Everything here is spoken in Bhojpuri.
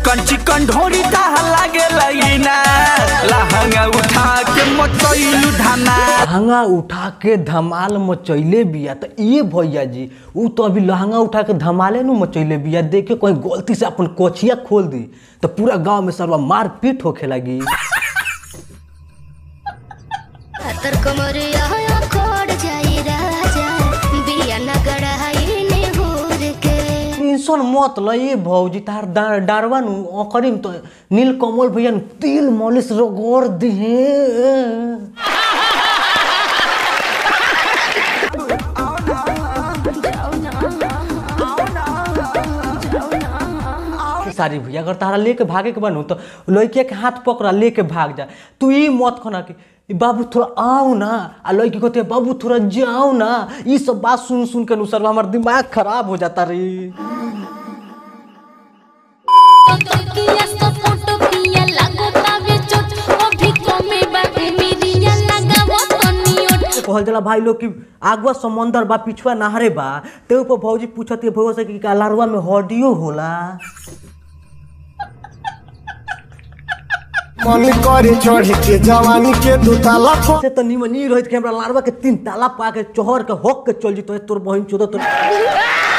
चिकन चिकन ढोरी दाह लागे लईना लहंगा उठा के मचैलू धाना लहंगा उठा के धमाल मचैले बिया तो ये भैया जी ऊ तो अभी लहंगा उठा के धमाले नु मचैले बिया देखे कहीं गलती से अपन कोचिया खोल दी तो पूरा गांव में सर्वा मार पीट होखे लगी तर कमरिया खोड़ जाई राजा बिया नगर हाई ने होर के टेंशन मत ल ये भौजी तार डा- डारवा नु ओकरी में तो नील कमल भैया नु तिल मालिश रगड़ दिहे सारी भैया अगर तारा लेके भागे के बनू तो लड़के के हाथ पकड़ा लेके भाग जा तू ई मत खना कि "ई बाबू थोड़ा आओ ना आ लड़की कहते बाबू थोड़ा जाओ ना ई सब बात सुन सुन के अनुसार हमार दिमाग खराब हो जाता रे तकिया सा फोटो पिया लागो तावे चोट अभी कमे बाटे मिरिया लगावो तनियोट कहल जाला भाई लोग कि आगवा समंदर बा पिछुआ नहरे बा ते ऊपर भौजी पूछत है भौजी से कि का लारवा में हड्डियो होला मन करे चढ़ के जवानी के दुताला पर से तो निमन ई रहित कि हमरा लारवा के तीन ताला पा के चोहर के होक के चल जितो तोर बहिन चोदो तोर